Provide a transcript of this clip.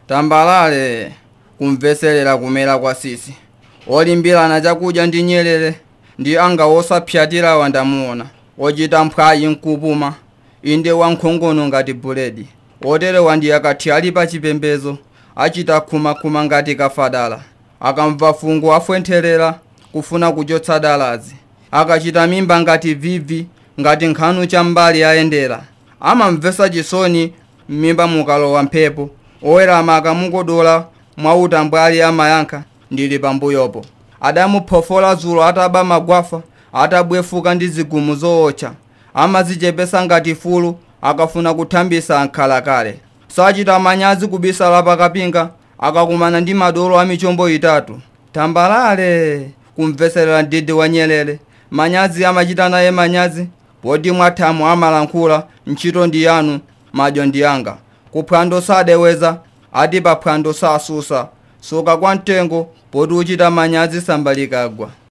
tambalale kumveserera kumera kwa sisi olimbirana chakudya ndi nyerere ndi anga wosapyatirawa ndamuona ochita mphwayi mkupuma inde wankhongono ngati buledi oterewa ndi akati ali pa chipembezo achita khumakhuma ngati kafadala akamva fungo afwentherera kufuna kuchotsa dalazi akachita mimba ngati vivi ngati nkhanu cha mbali ayendera amamvesa chisoni m'mimba mukalowa mphepo owerama akamukodola mwautambwali amayankha ndili pambuyopo adamuphofola dzulo ataba magwafa atabwefuka ndi zigumu zootcha amazichepesa ngati fulu akafuna kuthambisa ankhalakale sachita manyazi kubisala pakapinga akakumana ndi madolo a michombo itatu tambalale kumveserera mdidi wa nyerere manyazi amachita naye manyazi poti mwathamu amalankhula ntchito ndi yanu madyo ndi yanga kuphwando sadeweza ati paphwando sasusa soka kwa mtengo poti uchita manyazi sambalikagwa